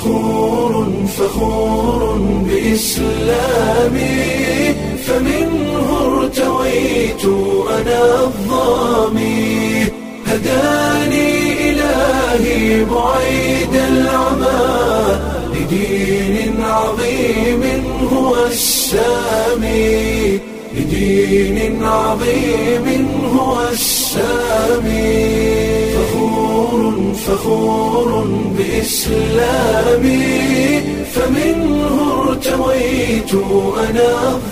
فخور فخور بإسلامي فمنه ارتويت أنا الظامي هداني إلهي بعيد العمى لدين عظيم هو السامي لدين عظيم هو السامي فخور فخور بإسلامي فمنه ارتويت أنا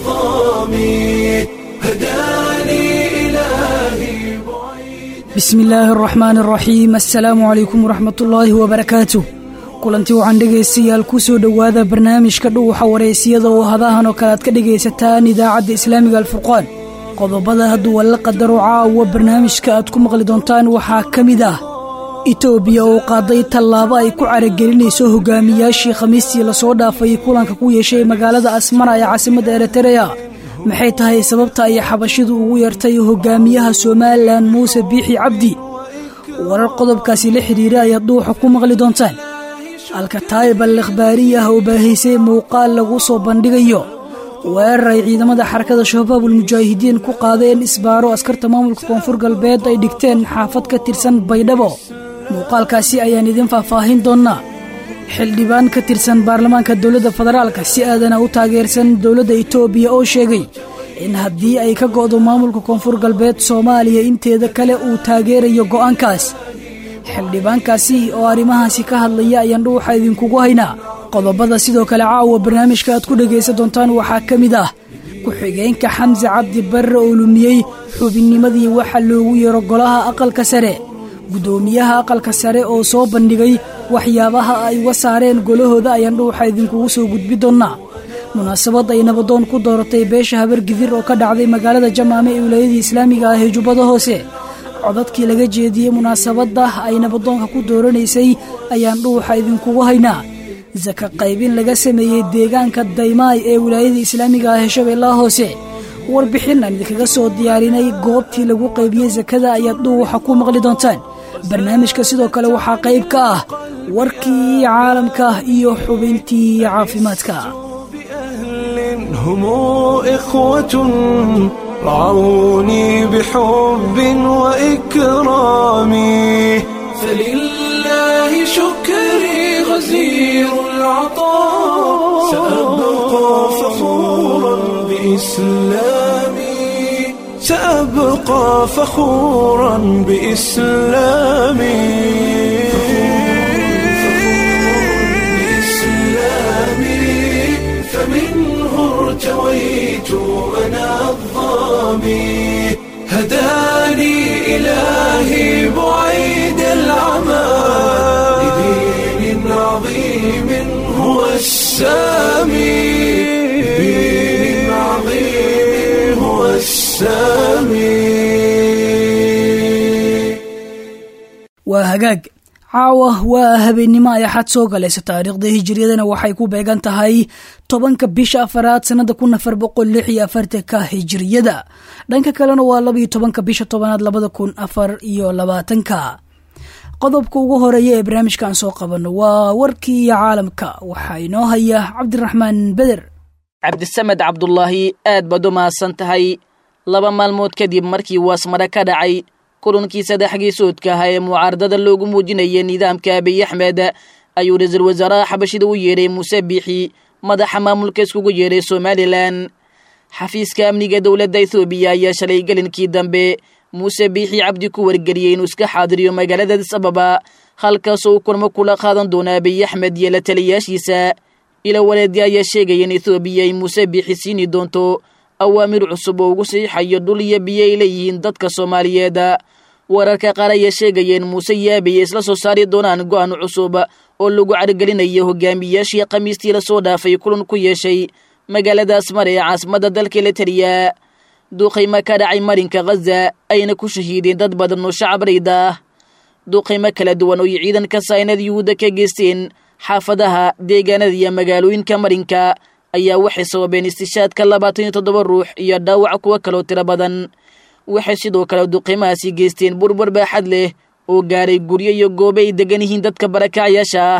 الظامي هداني إلهي بعيد bismi illaahi araxmaan araxiim assalaamu calaykum waraxmatullaahi wabarakaatu kulanti waxaan dhegaystayaal ku soo dhowaada barnaamijka dhuuxa wareysiyada oo hadahan oo kale aad ka dhegaysataan idaacadda islaamiga alfurqaan qodobada hadduu alla qadaro caawa barnaamijka aad ku maqli doontaan waxaa ka mid ah itoobiya oo qaaday tallaabo ay ku caragelinayso hogaamiyaashii khamiistii lasoo dhaafay kulanka ku yeeshay magaalada asmara ee caasimadda eritereya maxay tahay sababta ay xabashidu ugu yeertay hogaamiyaha somalilan muuse biixi cabdi warar qodobkaasi la xidhiira ayaad dhuuxa ku maqli doontaan alkataayib al ikhbaariyah oo baahaysay muuqaal lagu soo bandhigayo weerar ay ciidamada xarakada shabaab ulmujaahidiin ku qaadeen isbaaro askarta maamulka koonfur galbeed ay dhigteen xaafad ka tirsan baydhabo muuqaalkaasi ayaan idin faahfaahin doonnaa xildhibaan ka tirsan baarlamaanka dowladda federaalka si aadana u taageersan dowladda itoobiya oo sheegay in haddii ay ka go'do maamulka koonfur galbeed soomaaliya inteeda kale uu taageerayo go'aankaas xildhibaankaasi oo arrimahaasi ka hadlaya ayaan dhuuxa idinkugu haynaa qodobada sidoo kale caawa barnaamijka aad ku dhegaysan doontaan waxaa ka mid ah ku-xigeenka xamse cabdi barre oo lumiyey xubinnimadii waxa loogu yeero golaha aqalka sare guddoomiyaha aqalka sare oo soo bandhigay waxyaabaha ay uga saareen golahooda ayaan dhuuxa idinkugu soo gudbi doonnaa munaasabad ay nabadoon ku dooratay beesha habargidir oo ka dhacday magaalada jamaame ee wilaayadii islaamiga ah ee jubbada hoose codadkii laga jeediyey munaasabadda ay nabadoonka ku dooranaysay ayaan dhuuxa idinkugu haynaa saka qaybin laga sameeyey deegaanka daymaay ee wilaayadii islaamiga ah ee shabeellaha hoose warbixin aan idinkaga soo diyaarinay goobtii lagu qaybiyey sakada ayaad dhuuxa ku maqli doontaan barnaamijka sidoo kale waxaa qayb ka ah warkii caalamka iyo xubintii caafimaadka بأهل هم إخوة رعوني بحب وإكرام فلله شكري غزير العطاء سأبقى فخورا بإسلامي سأبقى فخورا بإسلامي فمنه ارتويت أنا الظامي هداني إلهي بعيد العمى لدين عظيم هو السامي لدين عظيم هو السامي waa hagaag caawa waa habeennimo ay axad soo galaysa taariikhda hijiriyadana waxay ku beegan tahay tobanka bisha afaraad sannada kun afar boqol lix iyo afartanka hijiriyada dhanka kalena waa labaiyo tobanka bisha tobanaad labada kun afar iyo labaatanka qodobka ugu horeeya ee barnaamijkan soo qabano waa warkii caalamka waxaa inoo haya cabdiraxmaan beder cabdisamed cabdulaahi aad baad u mahadsan tahay laba maalmood kadib markii waasmare ka dhacay kulankii saddex geesoodka ahaa ee mucaaradada loogu muujinayay nidaamka abiy axmed ayuu ra-iisul wasaaraha xabashida u yeedhay muuse biixi madaxa maamulka iskugu yeedhay somalilan xafiiska amniga dowladda ethoobiya ayaa shalay gelinkii dambe muuse biixi cabdi ku wargeliyey inuu iska xaadiriyo magaalada adis ababa halkaasoo uu kulmo kula qaadan doono abiy axmed iyo la taliyaashiisa ila waleedii ayaa sheegaya in ethoobiya ay muuse biixi siini doonto awaamir cusub oo ugu saxiixayo dhul iyo biyo ay leeyihiin dadka soomaaliyeed wararka qaar ayaa sheegaya in muuse iyo abiy isla soo saari doonaan go'aan cusub oo lagu cargelinayo hogaamiyaashii khamiistii lasoo dhaafay kulan ku yeeshay magaalada asmar ee caasimadda dalka eritariya duuqaymo ka dhacay marinka khaza ayna ku shahiideen dad badan oo shacab rayda ah duuqaymo kala duwan oo ciidanka saynad yuhuudda ka geysteen xaafadaha deegaanada iyo magaalooyinka marinka ayaa waxay sababeen istishaadka labaatan iyo toddoba ruux iyo dhaawac kuwo kaloo tiro badan waxay sidoo kale duqiimahaasi geysteen burbur baaxad leh oo gaaray guryo iyo goobo ay degan yihiin dadka barakacyaasha ah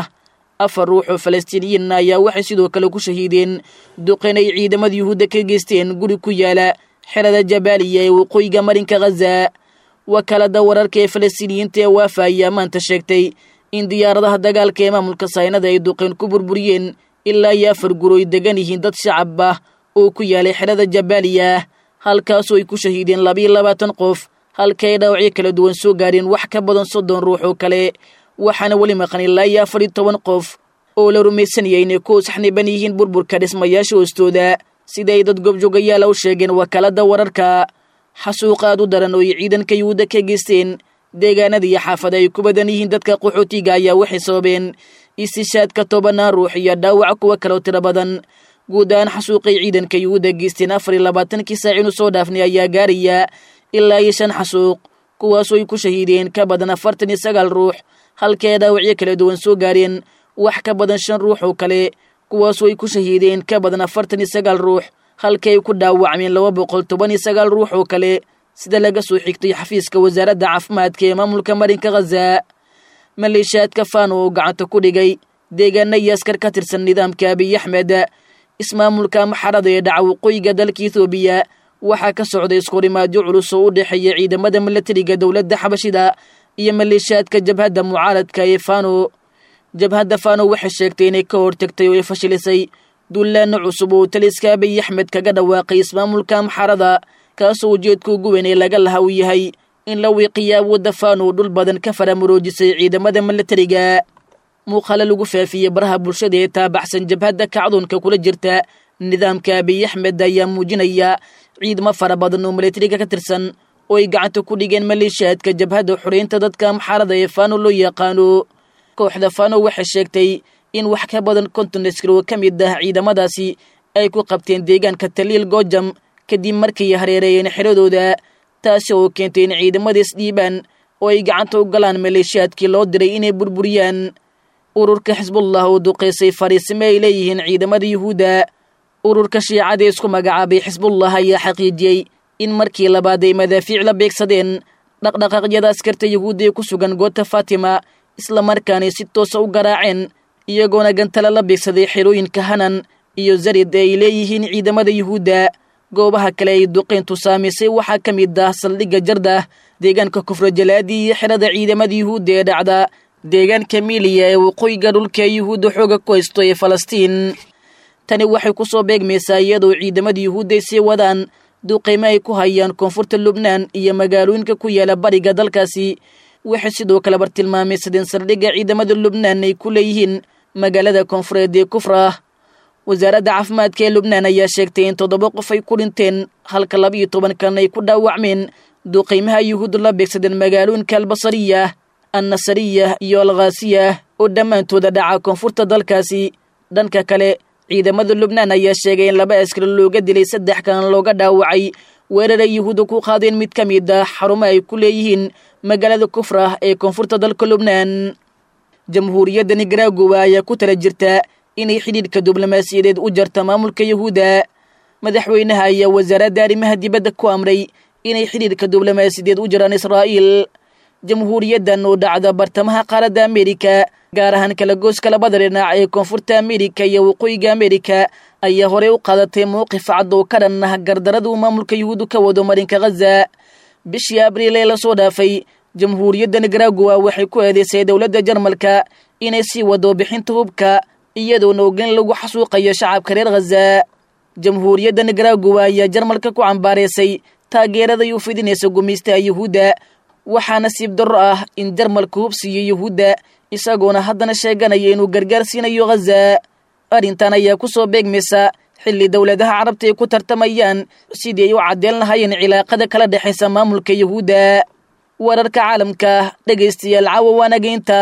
afar ruux oo falastiiniyiin ayaa waxay sidoo kale ku shahiideen duqeyn ay ciidamada yuhuudda ka geysteen guri ku yaala xerada jabaaliya ee waqooyiga marinka khaza wakaalada wararka ee falastiiniyiinta ee waafa ayaa maanta sheegtay in diyaaradaha dagaalka ee maamulka saynada ay duqeyn ku burburiyeen ilaa iyo afar guro ay degan yihiin dad shacab ah oo ku yaalay xerada jabaaliya halkaasoo ay ku shahiideen labiyo labaatan qof halka ay dhaawacyo kala duwan soo gaadheen wax ka badan soddon ruux oo kale waxaana weli maqan ilaa iyo afar iyo toban qof oo la rumaysanayay inay ku saxniban yihiin burburka dhismayaasha hoostooda sida ay dad goobjoogayaala u sheegeen wakaalada wararka xasuuq aad u daran oo ay ciidanka yuhuudda ka geysteen deegaanada iyo xaafada ay ku badan yihiin dadka qaxootiga ayaa waxay sababeen istishaadka tobanaan ruux iyo dhaawac kuwa kaleo tiro badan guud ahaan xasuuqay ciidanka yuhuudda geysteen afar iyo labaatankii saac inu soo dhaafnay ayaa gaaraya ilaa iyo shan xasuuq kuwaasoo ay ku shahiideen ka badan afartan iyo sagaal ruux halka ay dhaawacyo kala duwan soo gaareen wax ka badan shan ruux oo kale kuwaasoo ay ku shahiideen ka badan afartan iyo sagaal ruux halka ay ku dhaawacmeen laba boqol toban iyo sagaal ruux oo kale sida laga soo xigtay xafiiska wasaaradda caafimaadka ee maamulka marinka khaza maleeshiyaadka fano oo gacanta ku dhigay deegaana iyo askar ka tirsan nidaamka abiy axmed ismaamulka maxarada ee dhaca waqooyiga dalka ethoobiya waxaa ka socday iskurimaadyo culus oo u dhexeeya ciidamada milatariga dowladda xabashida iyo maleeshiyaadka jabhadda mucaaradka ee fano jabhadda fano waxay sheegtay inay ka hortagtay oo ay fashilisay dullaano cusub oo taliska abiy axmed kaga dhawaaqay ismaamulka maxarada kaasoo ujeedka ugu weyn ee laga laha uu yahay in la wiiqiya awoodda fano dhul badan ka faramuroojisay ciidamada milatariga muuqaalo lagu faafiyey baraha bulshada ee taabaxsan jabhadda kacdoonka kula jirta nidaamka abiy axmed ayaa muujinaya ciidamo fara badan oo milatariga ka tirsan oo ay gacanta ku dhigeen maleeshiyaadka jabhadda xoreynta dadka maxarada ee fano loo yaqaano kooxda fano waxay sheegtay in wax ka badan konton askar oo ka mid ah ciidamadaasi ay ku qabteen deegaanka taliil goojam kadib markay hareereeyeen xiradooda taasi oo keentay in ciidamada isdhiibaan oo ay gacanta u galaan maleeshiyaadkii loo diray inay burburiyaan ururka xisbullah oo duqaysay fariisimo ay leeyihiin ciidamada yuhuudda ururka shiicada isku magacaabay xisbullah ayaa xaqiijiyey in markii labaad ay madaafiic la beegsadeen dhaqdhaqaaqyada askarta yuhuudda ee ku sugan goota fatima islamarkaanay si toosa u garaaceen iyagoona gantala la beegsaday xerooyinka hanan iyo zarid ee ay leeyihiin ciidamada yuhuudda goobaha kale ay duqeyntu saamaysay waxaa ka mid ah saldhigga jardah deegaanka kufra jalaadi iyo xerada ciidamada yuhuudda ee dhacda deegaanka miiliya ee waqooyiga dhulka yuhuudda xooga ku haysto ee falastiin tani waxay ku soo beegmaysaa iyadoo ciidamada yuhuudda ay sii wadaan duqeymo ay ku hayaan koonfurta lubnaan iyo magaalooyinka ku yaala bariga dalkaasi waxay sidoo kale bartilmaamaysadeen saldhigga ciidamada lubnaan ay ku leeyihiin magaalada koonfureed ee kufra wasaaradda caafimaadka ee lubnaan ayaa sheegtay in toddoba qof ay ku dhinteen halka labiiyo toban kalena ay ku dhaawacmeen duqeymaha yuhuudda la beegsadeen magaalooyinka albasariya annasariya iyo alkhaasiya oo dhammaantooda dhaca koonfurta dalkaasi dhanka kale ciidamada lubnaan ayaa sheegay in laba askari looga dilay saddex kalena looga dhaawacay weeraray yuhuudda ku qaadeen mid ka mid ah xarumo ay ku leeyihiin magaalada kufra ee koonfurta dalka lubnaan jamhuuriyadda nigaraagowa ayaa ku tala jirta inay xidhiidhka diblomaasiyadeed u jarta maamulka yuhuudda madaxweynaha ayaa wasaaradda arrimaha dibadda ku amray inay xidhiidhka diblomaasiyadeed u jaraan israa'iil jamhuuriyaddan oo dhacda bartamaha qaaradda amerika gaar ahaan kala gooska labada dhinac ee koonfurta amerika iyo waqooyiga amerika ayaa horey u qaadatay mowqif cad oo ka dhan ah gardarada uu maamulka yuhuuddu ka wado marinka khaza bishii abriil ee lasoo dhaafay jamhuuriyadda nigaraagowa waxay ku eedeysay dowladda jarmalka inay sii wado bixinta hubka iyadoona ogen lagu xasuuqayo shacabka reer khaza jamhuuriyadda nigaraagowa ayaa jarmalka ku cambaaraysay taageerada ay u fidinaysa gumaystaha yuhuudda waxaa nasiib darro ah in jarmalka hub siiyo yuhuudda isagoona haddana sheeganaya inuu gargaar siinayo khaza arrintan ayaa ku soo beegmaysa xilli dowladaha carabta ay ku tartamayaan sidii ay u caddeen lahaayeen cilaaqada kala dhexaysa maamulka yuhuudda wararka caalamka dhegaystayaal caawa waanageynta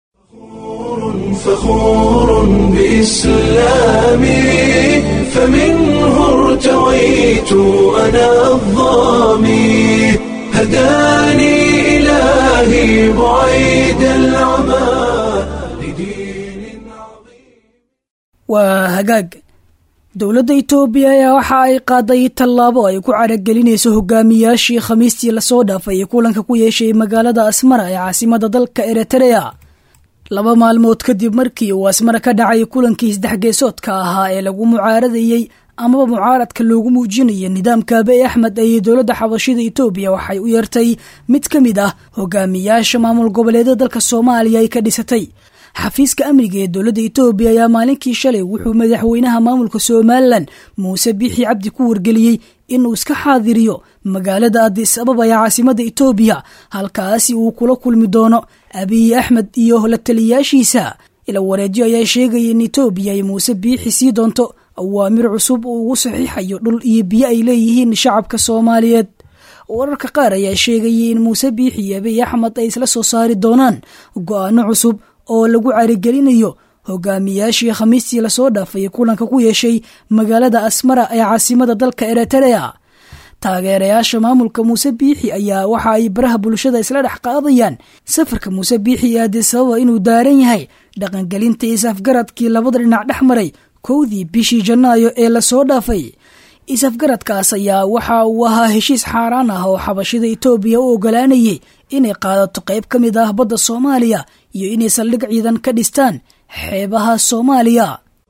فخور بإسلامي فمنه ارتويت أنا الظامي هداني إلهي بعيد العمى لدين عظيم waa hagaag dowladda itoobiya ayaa waxa ay qaaday tallaabo ay ku caragelinayso hogaamiyaashii khamiistii lasoo dhaafay kulanka ku yeeshay magaalada asmara ee caasimada dalka eritrea laba maalmood kadib markii uu asmara ka dhacay kulankii saddexgeesoodka ahaa ee lagu mucaaradayey amaba mucaaradka loogu muujinaya nidaamka abiy axmed ayay dowladda xabashida etoobiya waxay u yeertay mid ka mid ah hogaamiyaasha maamul goboleedyada dalka soomaaliya ay ka dhisatay xafiiska amniga ee dowladda etoobiya ayaa maalinkii shalay wuxuu madaxweynaha maamulka somalilan muuse biixi cabdi ku wargeliyey inuu iska xaadiriyo magaalada adis ababa ee caasimada etoobiya halkaasi uu kula kulmi doono abiy axmed iyo la taliyaashiisa ila wareedyo ayaa sheegaya in etoobiya ay muuse biixi sii doonto awaamir cusub uu ugu saxiixayo dhul iyo biyo ay leeyihiin shacabka soomaaliyeed wararka qaar ayaa sheegayay in muuse biixi iyo abiy axmed ay isla soo saari doonaan go-aano cusub oo lagu carigelinayo hogaamiyaashii khamiistii lasoo dhaafay kulanka ku yeeshay magaalada asmara ee caasimada dalka eritrea taageerayaasha maamulka muuse biixi ayaa waxa ay baraha bulshada isla dhex qaadayaan safarka muuse biixi ee adisababa inuu daaran yahay dhaqangelinta isafgaradkii labada dhinac dhex maray kowdii bishii janaayo ee lasoo dhaafay isafgaradkaas ayaa waxa uu ahaa heshiis xaaraan ah oo xabashida etoobiya u ogolaanayay inay qaadato qayb ka mid ah badda soomaaliya iyo inay saldhig ciidan ka dhistaan xeebaha soomaaliya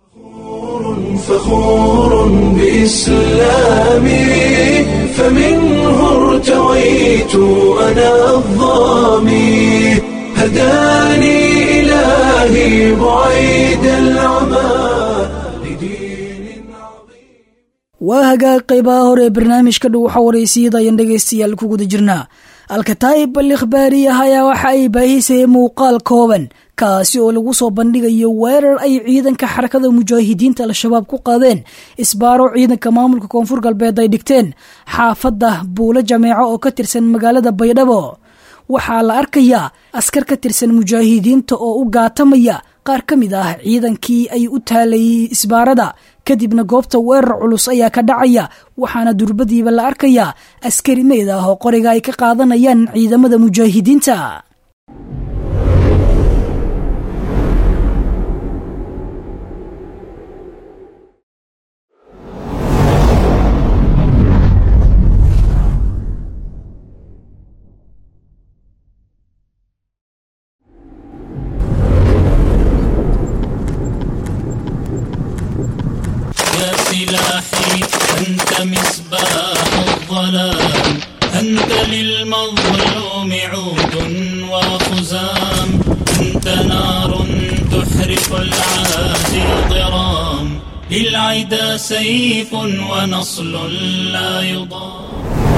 فخور بإسلامي فمنه ارتويت أنا الظامي هداني إلهي بعيد العمى لدين عظيم waa hagaag qaybaha hore ee barnaamijka dhow waxa waraysiyada ayaan dhegaystayaal ku guda jirnaa alkataa'ib al ikhbaariyah ayaa waxa ay baahisayay muuqaal kooban kaasi oo lagu soo bandhigayo weerar ay ciidanka xarakada mujaahidiinta al-shabaab ku qaadeen isbaaro ciidanka maamulka koonfur galbeed ay dhigteen xaafadda buulo jameeco oo ka tirsan magaalada baydhabo waxaa la arkayaa askar ka tirsan mujaahidiinta oo u gaatamaya qaar ka mid ah ciidankii ay u taalayay isbaarada kadibna goobta weerar culus ayaa ka dhacaya waxaana durbadiiba la arkayaa askari meyd ah oo qoriga ay ka qaadanayaan ciidamada mujaahidiinta يا سلاحي أنت مصباح الظلام أنت للمظلوم عود وخزام أنت نار تحرق العادي ضرام للعدا سيف ونصل لا يضام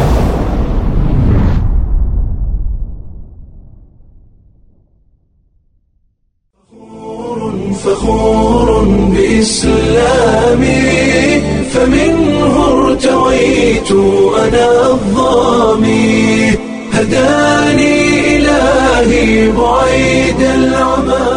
فخور بإسلامي فمنه ارتويت أنا الظامي هداني إلهي بعيد العمى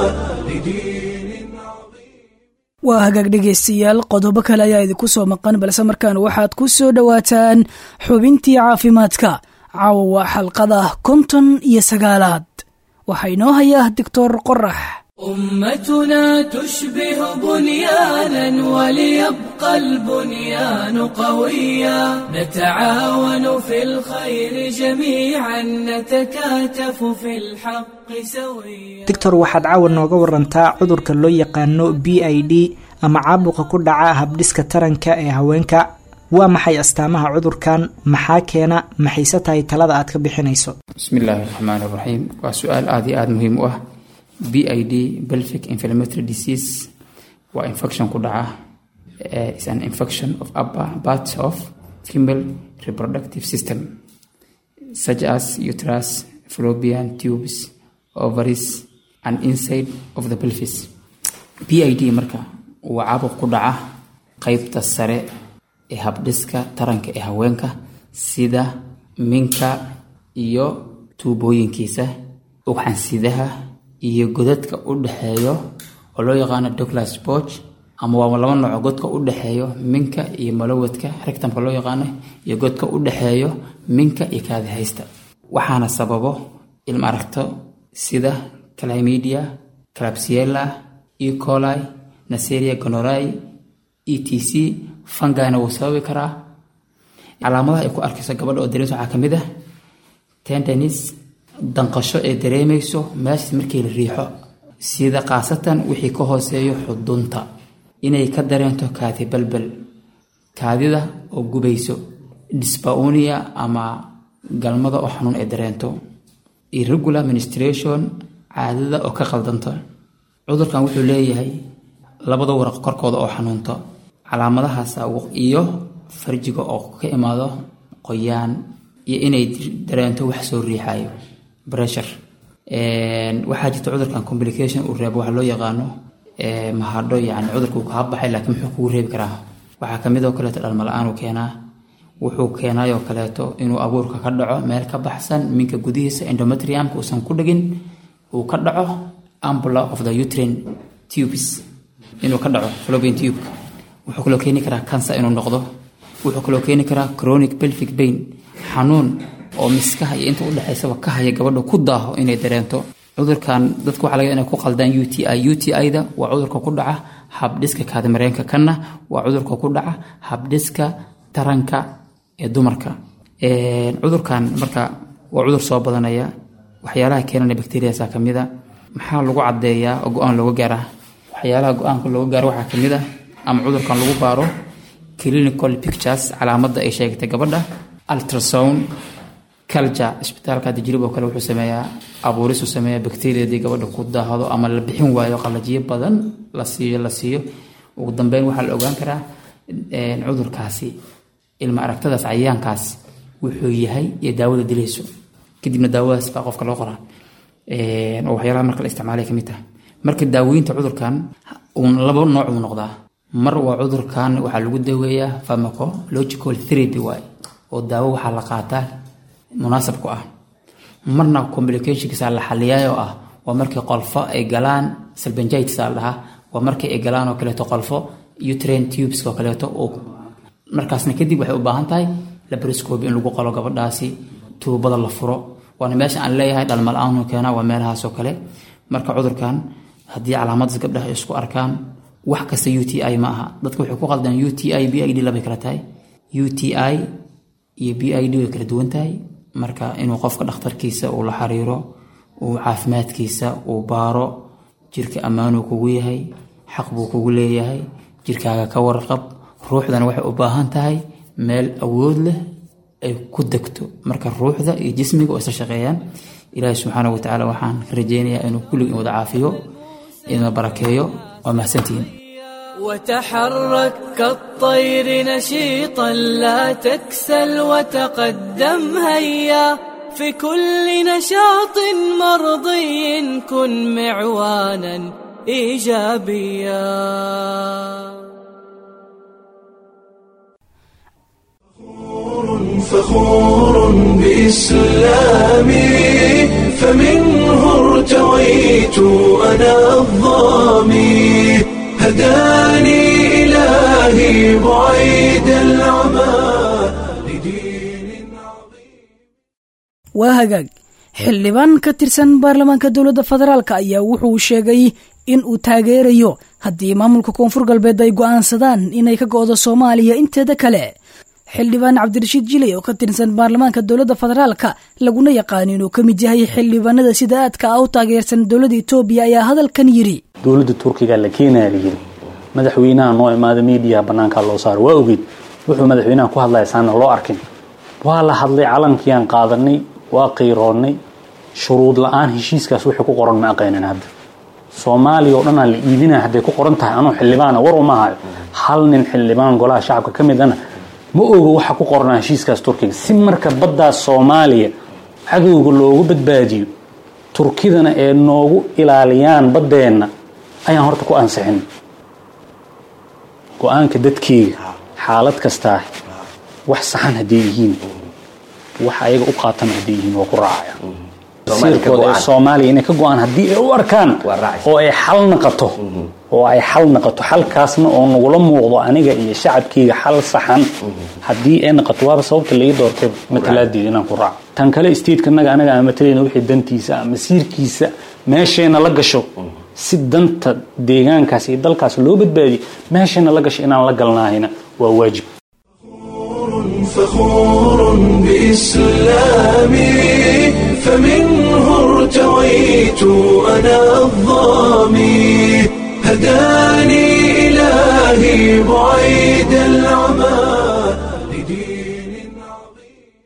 لدين عظيم waa hagaag dhegaystayaal qodobo kale ayaa idinku soo maqan balse markaan waxaad ku soo dhowaataan xubintii caafimaadka caawa waa xalqada konton iyo sagaalaad waxaa inoo hayaa doctor qorax أمتنا تشبه بنيانا وليبقى البنيان قويا نتعاون في الخير جميعا نتكاتف في الحق سويا doctor waxaad caawa nooga warantaa cudurka loo yaqaano b i d ama caabuqa ku dhaca habdhiska taranka ee haweenka waa maxay astaamaha cudurkan maxaa keena maxayse tahay talada aad ka bixinayso bismi illaahi raxmaan raxiim waa su-aal aada iyo aada muhiim u ah b i d belvic inflammatory disease waa infection ku dhaca eh, is an infection of upper parts of female reproductive system such as uterus fallopian tubes ovaries and inside of the pelvis b i d marka waa caabuq ku dhaca qeybta sare ee habdhiska taranka ee haweenka sida minka iyo tuubooyinkiisa ugxansidaha iyo godadka u dhexeeyo oo loo yaqaano douglas borg ama waa laba nooco godka u dhexeeyo minka iyo malawadka rectamka loo yaqaano iyo godka u dhexeeyo minka iyo kaadihaysta waxaana sababo ilma aragto sida calamidia clabsiella e coli naseria gonorai e t c fangana wuu sababi karaa calaamadaha ay ku arkayso gabadha oo dareemsa waxaa ka mid ah tendenis danqasho ee dareemayso meeshaas markii la riixo sida khaasatan wixii ka hooseeyo xudunta inay ka dareento kaadi balbal kaadida oo gubayso disbaunia ama galmada oo xanuun ay dareento irregular ministration caadada oo ka qaldanta cudurkan wuxuu leeyahay labada waraq korkooda oo xanuunta calaamadahaas iyo farjiga oo ka imaado qoyaan iyo inay dareento wax soo riixayo pressure waxaa jirta cudurkan complication uu reebo waxa loo yaqaano mahadho yani cudurka uu kaa baxay laakiin muxuu kugu reebi karaa waxaa kamid oo kaleeto dhalmala-aan uu keenaa wuxuu keenayoo kaleeto inuu abuurka ka dhaco meel ka baxsan minka gudihiisa endometriumka uusan ku dhegin uu ka dhaco ambula of the utrain tubes inuu ka dhaco fallopian tube wuxuu kaloo keeni karaa cancer inuu noqdo wuxuu kaloo keeni karaa chronic pelvic pain xanuun oo miskaha iyo inta udhexaysaba ka haya gabadha ku daaho inay dareento cudurkan dadku waxa laga inay ku qaldaan u t i u t i-da waa cudurka ku dhaca habdhiska kaadimareenka kanna waa cudurka ku dhaca habdhiska taranka ee dumarka cudurkan marka waa cudur soo badanaya waxyaalaha keenana bacteriasa kamid a maxaa lagu cadeeyaa oo go-aan looga gaaraa waxyaalaha go-aanka looga gaaro waxaa kamid a ama cudurkan lagu baaro clinical pictures calaamada ay sheegtay gabadha ultrasound culture isbitaalka dijrib oo kale wuxuu sameeyaa abuurisuu sameeyaa bacteriadii gabadha ku daahdo ama la bixin waayo qalajiyo badan la siiyo la siiyo ugu dambeyn waxaa la ogaan karaa cudurkaasi ilma aragtadaas cayayaankaas wuxuu yahay iyo daawada dilayso kadibna daawadaas baa qofka loo qoraa oo waxyaalaha marka la isticmaalay kamid tahay marka daaweynta cudurkan laba nooc uu noqdaa mar waa cudurkan waxaa lagu daweeyaa pharmacological therapy waay oo daawo waxaa la qaataa munaasab ku ah marna complicationkiisa la xaliyaay oo ah waa markii qolfo ay galaan salbanjitis la dhahaa waa markii ay galaan oo kaleeto qolfo utrain tubes oo kaleeto oo markaasna kadib waxay u baahan tahay labroscope in lagu qolo gabadhaasi tuubada la furo waana meesha aan leeyahay dhalmala-aanu keena waa meelahaasoo kale marka cudurkan haddii calaamadaas gabdhaha isku arkaan wax kasta u t i ma aha dadka waxay ku qaldaan u t i b i d labay kala tahay u t i iyo b i d way kala duwan tahay marka inuu qofka dhakhtarkiisa uu la xiriiro uu caafimaadkiisa uu baaro jirka ammaanuu kugu yahay xaq buu kugu leeyahay jirkaaga ka warqab ruuxdana waxay u baahan tahay meel awood leh ay ku degto marka ruuxda iyo jismiga oo isla shaqeeyaan ilaahi subxaana wa tacaala waxaan ka rajeynayaa inuu kulligin wada caafiyo idina barakeeyo waa mahadsantihiin وتحرك كالطير نشيطا لا تكسل وتقدم هيا في كل نشاط مرضي كن معوانا ايجابيا فخور بإسلامي فمنه ارتويت أنا الظامي هداني إلهي بعيد العمى لدين عظيم waa hagaag xildhibaan ka tirsan baarlamaanka dowladda federaalk ayaa wuxuu sheegay in uu taageerayo haddii maamulka koonfur galbeed ay go'aansadaan inay ka go'do soomaaliya inteeda kale xildhibaan cabdirashiid jilay oo ka tirsan baarlamaanka dowladda federaalka laguna yaqaan inuu ka mid yahay xildhibaanada sida aadka ah u taageersan dowladda etoobiya ayaa hadalkan yidhi dowladda turkiga la keenaya la yiri madaxweynaha noo imaada miidiyaha banaankaa loo saaro waa ogeyd wuxuu madaxweynaha ku hadlaya saana loo arkin waa la hadlay calankiiaan qaadanay waa qiiroonnay shuruud la-aan heshiiskaas wixii ku qoran ma aqaynan hadda soomaaliya oo dhan aan la iibinaya hadday ku qoran tahay anuu xildhibaana war uma hayo hal nin xildhibaan golaha shacabka ka mid ana ma ogo waxa ku qornaa heshiiskaas turkiga si marka baddaas soomaaliya cadowga loogu badbaadiyo turkidana ee noogu ilaaliyaan baddeenna ayaan horta ku ansixin go-aanka dadkeyga xaalad kastaa wax saxan hadday yihiin wax ayaga u qaatan hadday yihiin waa ku raacaya siirkooda ee soomaaliya inay ka go-aan haddii ay u arkaan oo ay xal naqato oo ay xal naqato xalkaasna oo nagula muuqdo aniga iyo shacabkeyga xal saxan haddii ay naqato waaba sababta laii doortay matalaadeeda inaan ku raaco tan kale stateska naga anaga aan matalayna wixii dantiisa ah masiirkiisa meeshayna la gasho si danta deegaankaas iyo dalkaas loo badbaadiyo meeshayna la gasho inaan la galnaahayna waa waajib فخور بإسلامي فمنه ارتويت أنا الظامي هداني إلهي بعيد العمى لدين عظيم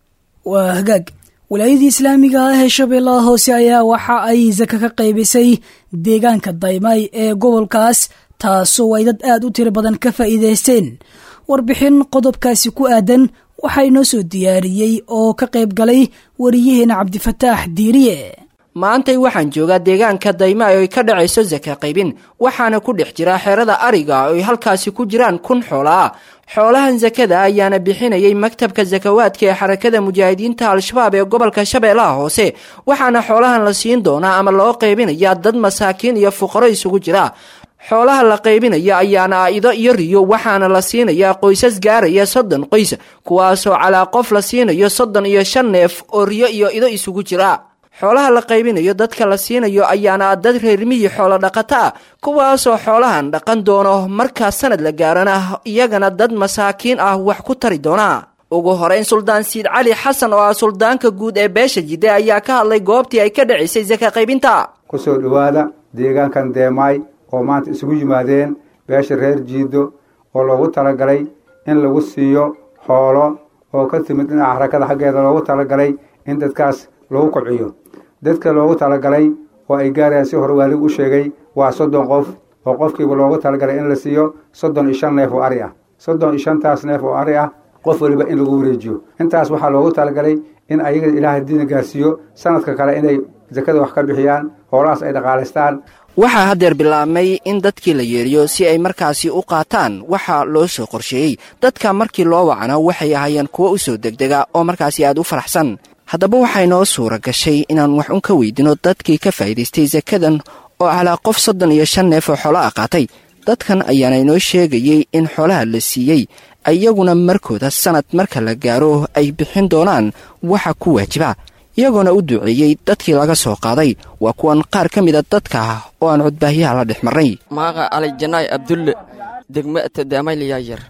waa hagaag walaayadii islaamiga ah ee shabeellaha hoose ayaa waxa ay saka ka qaybisay deegaanka daymay ee gobolkaas taasoo ay dad aad u tiro badan ka faa'iidaysteen warbixin qodobkaasi ku aadan waxaa inoo soo diyaariyey oo ka qayb galay wariyaheena cabdifataax diiriye maantay waxaan joogaa deegaanka dayma oo ay ka dhacayso saka qaybin waxaana ku dhex jira xerada ariga oo ay halkaasi ku jiraan kun xoola ah xoolahan sakada ayaana bixinayay maktabka sakawaadka ee xarakada mujaahidiinta al-shabaab ee gobolka shabeellaha hoose waxaana xoolahan la siin doonaa ama loo qaybinayaa dad masaakiin iyo fuqaro isugu jira xoolaha la qaybinaya ayaana ah ido iyo riyo waxaana la siinayaa qoysas gaaraya soddon qoys kuwaasoo calaa qof la siinayo soddon iyo shan neef oo riyo iyo ido isugu jira xoolaha la qaybinayo dadka la siinayo ayaana dad reermiyi xoolo dhaqato ah kuwaasoo xoolahan dhaqan doono markaa sanad la gaarana iyagana dad masaakiin ah wax ku tari doona ugu horeyn suldaan siid cali xasan oo ah suldaanka guud ee beesha jidde ayaa ka hadlay goobtii ay ka dhacaysay saka qaybinta kusoo dhowaada deegaankan deemaay oo maanta isugu yimaadeen beesha reer jiido oo loogu talagalay in lagu siiyo xoolo oo ka timid dhinaca xarakada xaggeeda loogu talagalay in dadkaas lagu kobciyo dadka loogu talagalay oo ay gaarayaan si hore waaligu u sheegay waa soddon qof oo qofkiiba loogu talagalay in la siiyo soddon iyo shan neef oo ari ah soddon iyo shantaas neef oo ari ah qof weliba in lagu wareejiyo intaas waxaa loogu talagalay in ayaga ilaahay diina gaarsiiyo sanadka kale inay sakada wax ka bixiyaan hoolahaas ay dhaqaalaystaan waxaa haddeer bilaabmay in dadkii la yeeriyo si ay markaasi u qaataan waxaa loo soo qorsheeyey dadka markii loo wacno waxay ahaayeen kuwo u soo degdega oo markaasi aad u faraxsan haddaba waxay noo suura gashay inaan wax un ka weydino dadkii ka faa'iidaystay sakadan oo calaa qof soddon iyo shan neef oo xoolo ah qaatay dadkan ayaana inoo sheegayey in xoolaha la siiyey iyaguna markooda sanad marka la gaaro ay bixin doonaan waxa ku waajiba iyagoona u duceeyey dadkii laga soo qaaday waa kuwan qaar ka mida dadka oo aan codbaahyaha la dhex marnay maaqa alijanaay abdulle degmata daamayliyayar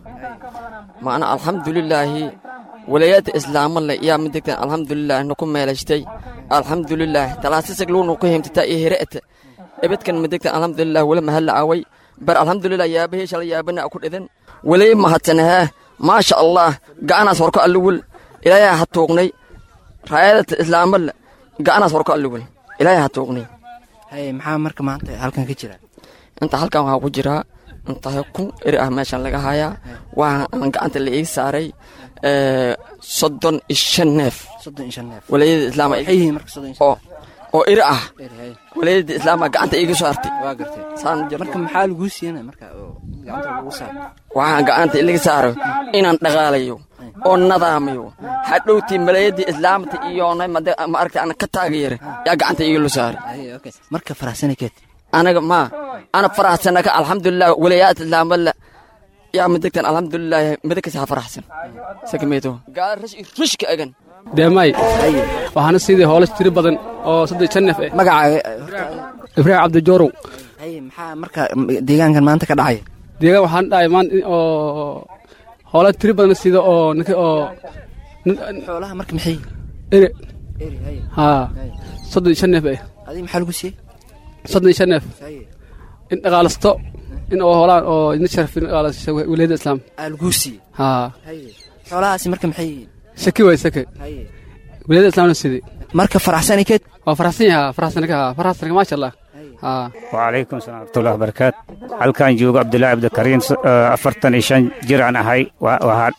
maana alxamdulilaahi walayaadta islaamale yaa midegtan alxamdulilah naku meelashtay alxamdulilah talaasisag luunu ku himtata iyo hire'ta ebedkan midegtan alxamdulilah wala mahalla away bar alxamdulilah yaabahii shala yaabana ku dhidan walay mahadsanahee maasha allah ga'anaas horko alluwul ilaayaa ha tuuqnay raayadata islaamale ga'anaas horko alluwul ilaayaa ha tuuqnay haye maxaa marka maanta halkan ka jira inta halkan waxaa ku jiraa intahay kun eri ah meeshan laga hayaa waa aan gacanta la ii saaray soddon iyo shan neef soddon iyo shan neef walaayada islaam waxay yihiin marka soddon iyo shan oo oo eri ah walaayada islaama gacanta iiga soo hartay waa gartay saan jirto marka maxaa laguu siiyana marka oo gacanta lagu saaro waxaan gacanta ilaga saaro inaan dhaqaalayo oo nadaamayo hadhowtii malaayadii islaamta iyo ma aragta aan ka taageera yaa gacanta iiga lo saaray Haye, okay. marka faraxsanakeed anaga ma ana faraxsanaka alxamdulilah walayaad islaamala yaa midegtan alxamdulilah midagkas ha faraxsan sakameeto gaal rash rushka agan deemay waxaana sidii hoolo tiro badan oo saddex shan neef eh magacaaga ibraahim cabdijoorow haye maxaa marka deegaankan maanta ka dhacaya deegaan waxaan dhahay maan oo hoola tiro badan sida oo ninka oo xoolaha marka maxay ere eri haye haa soddon iyo shan neef eh adii maxaa lagu siiyey soddon iyo shan neef haye in dhaqaalasto in oo hoolaan oo idin sharafin dhaqaalasho wilayada islaam aa laguu siiyey haa haye xoolahaasi marka maxay yihiin saki waay sake haye wilayada islaamna sidii marka faraxsanikeed waa faraxsan yahaa faraxsanka haa faraxsanka maasha allah haa وعليكم السلام ورحمة الله وبركاته halkaan joogo cabdulaahi cabdikariin afartan iyo shan jir aan ahay waxaa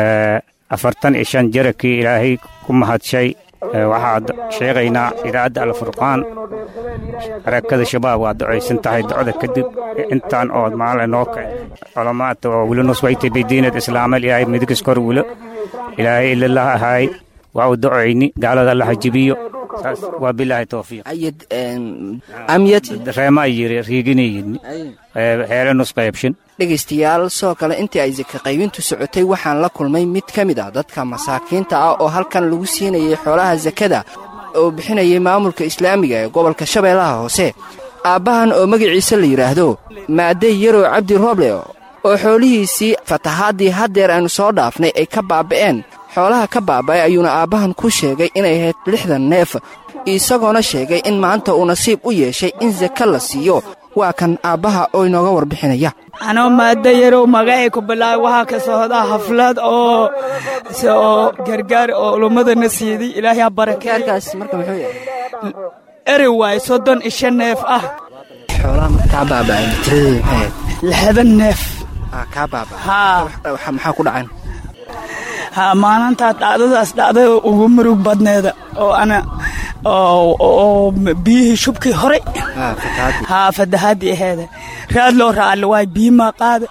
afartan iyo shan jirakii ilaahay ku mahadshay waxaad sheegaynaa idaacadda alfurqaan harakada shabaab waa ducaysan tahay ducada kadib intaan oo maala noo kacay culamaata oo wili nuswayta bidiinad islaamal ilaahay midigis kor wilo ilaahay ilalah ahaay waa u ducayni gaalada alla hajibiyo saas waa bilaahi towfiiq ayad amyati reema yiri riiginayidni heele nus qaybshin dhegaystayaal sidoo kale intii ay saka qaybintu socotay waxaan la kulmay mid ka mid ah dadka masaakiinta ah oo halkan lagu siinayay xoolaha sakada oo bixinayay maamulka islaamiga ee gobolka shabeellaha hoose aabbahan oo magaciisa la yidhaahdo maadey yarow cabdi rooble oo xoolihiisii fatahaadii haddeer aynu soo dhaafnay ay ka baaba'een xoolaha ka baaba'ay ayuuna aabbahan ku sheegay inay ahayd lixdan neef isagoona sheegay in maanta uu nasiib u yeeshay in sake la siiyo waa kan aabbaha oo inooga warbixinaya anoo maadda yarow magacay ku bilaabay waxaa ka socdaa xaflad oo oo gargaar oo ulummadana siiday ilaahay ha barakeerkaas marka muxuu yahay eri waay soddon isha neef ah xoolaha markaa baaba'ay tiradeedu maxay ahayd lixdan neef kaa baaba haa maxaa ku dhacan haa maalintaa dhacdadaas dhacdada ugu murug badneeda oo ana oo biyihii shubkii horay haa fatahaadii aheeda raad loo raaali waay biyimaa qaada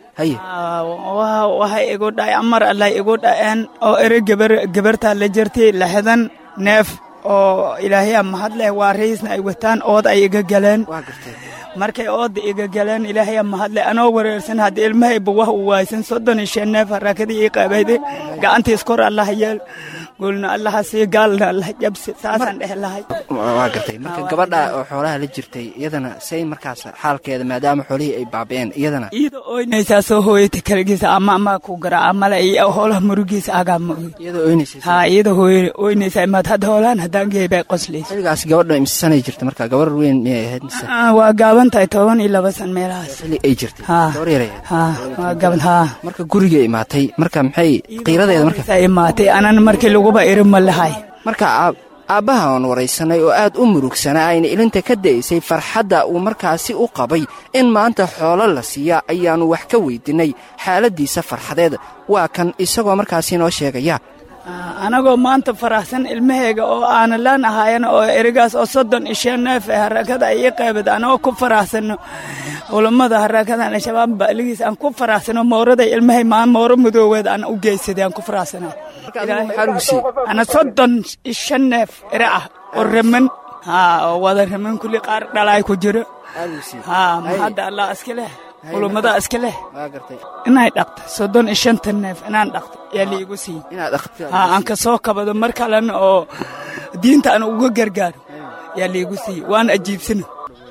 waxay igu dhacay amar allay igu dhaceen oo ere gebar gebartaa la jirtay lixdan neef oo ilaahyaa mahad leh waa raisna ay wataan ood ay iga galeen markay ooda iga galeen ilaahaya mahadle anoo wareersan hadda ilmahayba wax u waaysan soddon iyo shan neef harakadii ii qabayde gacantiis kor allaha yeel gulna allaha sii gaalna allah jabsi saasaan dhehe lahay waa gartay marka gabadha oo xoolaha la jirtay iyadana say markaas xaalkeeda maadaama xoolihii ay baaba'een iyadana iyada oynaysaa soo hooyata kaligiisa ama ama ku garaaca male iyo hoolaha murugiisa agaa mugi iyadoo oynaysa haa iyada hooy oynaysaa imaad hadda hoolaan haddaan geebay qoslaysa xilligaas gabadha imisanay jirta marka gabar weyn miyay ahayd mise waa gaaban tahay toban iyo laba san meelahaas xilli ay jirtay gabar yar ahayd haa waa gaban haa marka guriga imaatay marka maxay qiiradeeda marka imaatay anan markii laguba iri ma lahay marka aabbaha oon waraysanay oo aad u murugsanaa ayna ilinta ka da'aysay farxadda uu markaasi u qabay in maanta xoolo la siiya ayaannu wax ka weydinnay xaaladdiisa farxadeed waa kan isagoo markaasi noo sheegaya anagoo maanta faraxsan ilmahayga oo aana laan ahaayan oo erigaas oo soddon iyo shan neef ee harakada ay ii qaybad anagoo ku faraxsano culammada harakadan al-shabaab baaligiis aan ku faraxsano moorada ilmahay maan mooro madooweed aan u geysaday aan ku faraxsana ana soddon iyo shan neef ere ah oo raman haa oo wada raman kulli qaar dhalaay ku jiro haa mahadda allah iska leh culummada iska leh inay dhaqto soddon iyo shanta neef inaan dhaqto yaa liigu siiy haa aan ka soo kabado mar kalena oo diinta aan uga gargaaro yaa liigu siiy waan ajiibsano